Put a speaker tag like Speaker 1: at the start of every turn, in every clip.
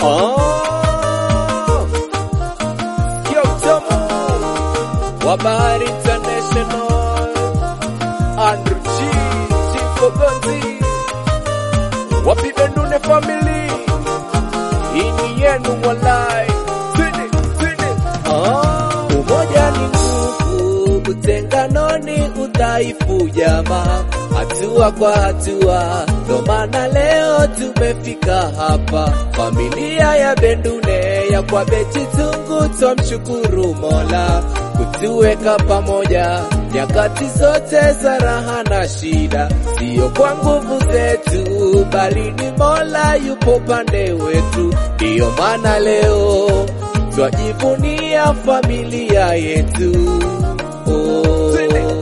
Speaker 1: Oh, yo Tamu wa Bahari International, Andrew G, Chico Gonzi, wapi Bendune family, hii ni yenu walai, twende twende. Ah, umoja ni nguvu, utengano ni udhaifu jamaa, hatua kwa hatua, ndo maana leo tumefika hapa. Familia ya Bendune ya kwa Beti Tungu, twamshukuru Mola kutuweka pamoja nyakati zote za raha na shida, siyo kwa nguvu zetu, bali ni Mola yupo pande wetu. Ndiyo maana leo twajivunia familia yetu. Oh.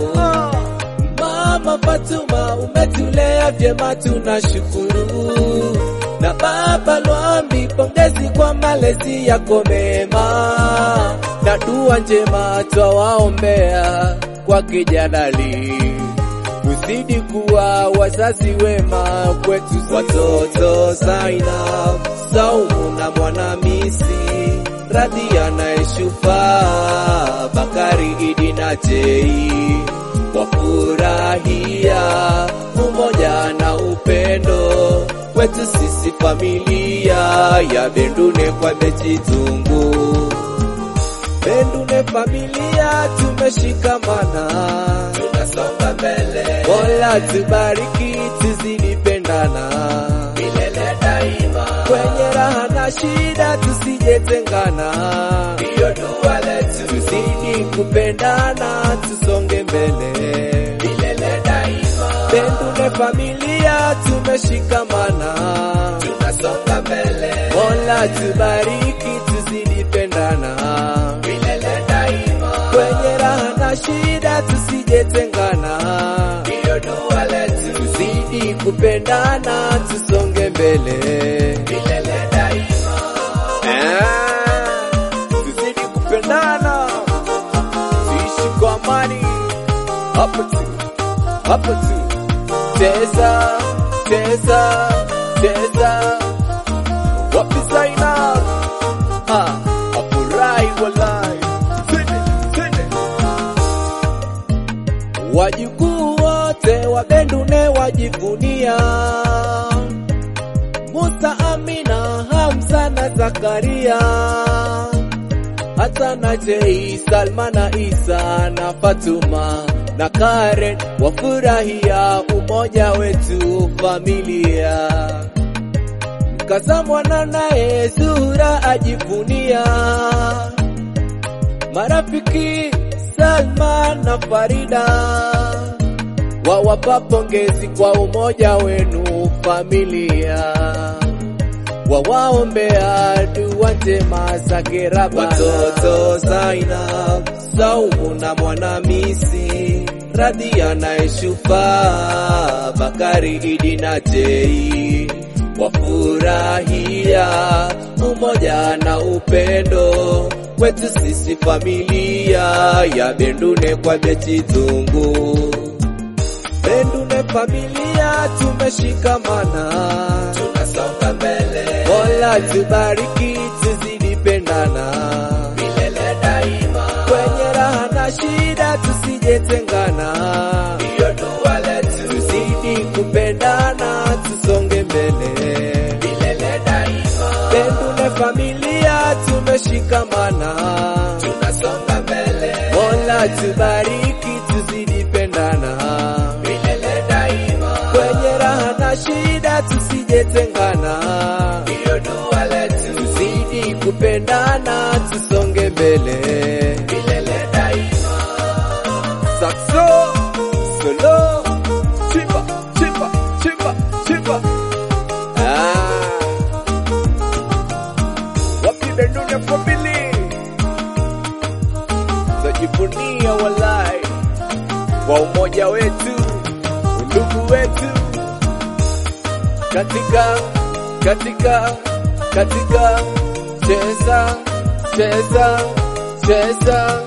Speaker 1: Mama Fatuma, umetulea vyema, tunashukuru. Na Baba Lwambi, pongezi kwa malezi yako mema, na dua njema twawaombea kwa kijadali uzidi kuwa wazazi wema kwetu watoto Zainab, Saumu na Mwanamisi, Radhia na Eshufa, Bakari, Idi na Jei wafurahia umoja na upendo wetu sisi familia ya Bendune kwa Beti Tungu. Bendune familia tumeshikamana, tunasonga mbele. Mola tubariki, tuzidi pendana milele daima, kwenye raha na shida tusijetengana, ndiyo dua letu, tuzidi kupendana, tusonge mbele milele daima. Bendune familia tumeshikamana, tunasonga mbele. Mola tubariki, tuzidi pendana milele daima, kwenye raha na shida tusijetengana, ndiyo dua letu, tuzidi kupendana, tusonge mbele milele daima. Ah, tuzidi kupendana, tuishi kwa amani, hapo tu, hapo tu. Cheza, cheza, cheza, wapi Zainab? Ah, afurahi walai, twende, twende. Wajukuu wote wa Bendune wajivunia Musa, Amina, Hamza na Zakaria, hata na Jei, Salma na Isa na Fatuma na Karen wafurahia umoja wetu familia. Mkaza mwana naye Zuhura ajivunia marafiki Salma na Farida wawapa pongezi kwa umoja wenu familia, wawaombea dua njema za keraba. Watoto Zainab, Saumu na Mwanamisi, Radhia na Eshufa, Bakari, Idi na Jei wafurahia umoja na upendo wetu sisi familia ya Bendune kwa Beti Tungu. Bendune familia tumeshikamana, tunasonga mbele. Mola tubariki, tuzidi pendana milele daima, kwenye raha na shida tusijetengana, ndiyo dua letu, tuzidi kupendana, tusonge mbele milele daima. Bendune familia tumeshikamana, tunasonga mbele. Mola tubariki, tuzidi pendana milele daima, kwenye raha na shida tusijetengana, ndiyo dua letu, tuzidi kupendana, tusonge mbele milele daima. Saxo, solo, chimba, chimba, chimba, chimba. Ah. Wapi Bendune family? Tajivunia walai kwa umoja wetu, undugu wetu katika katika katika cheza cheza cheza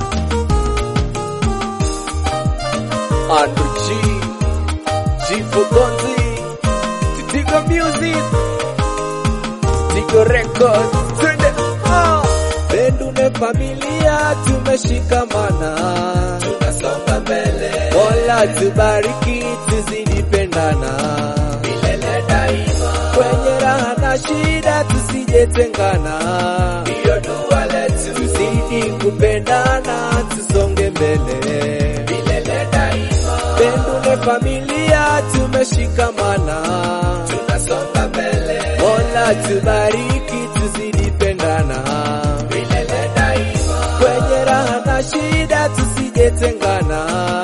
Speaker 1: Andrew G G for Gonzi Titiga Music Vigo Records. Twende. Ah. Pendune familia tumeshikamana, tunasonga mbele. Mola tubariki, tuzidi pendana milele daima. Kwenye raha na shida tusijetengana, hiyo dua letu. Tuzidi kupendana, tusonge mbele milele daima. Pendune familia tumeshikamana, tunasonga mbele. Mola tubariki, tuzidi pendana milele daima. Kwenye raha na shida tusijetengana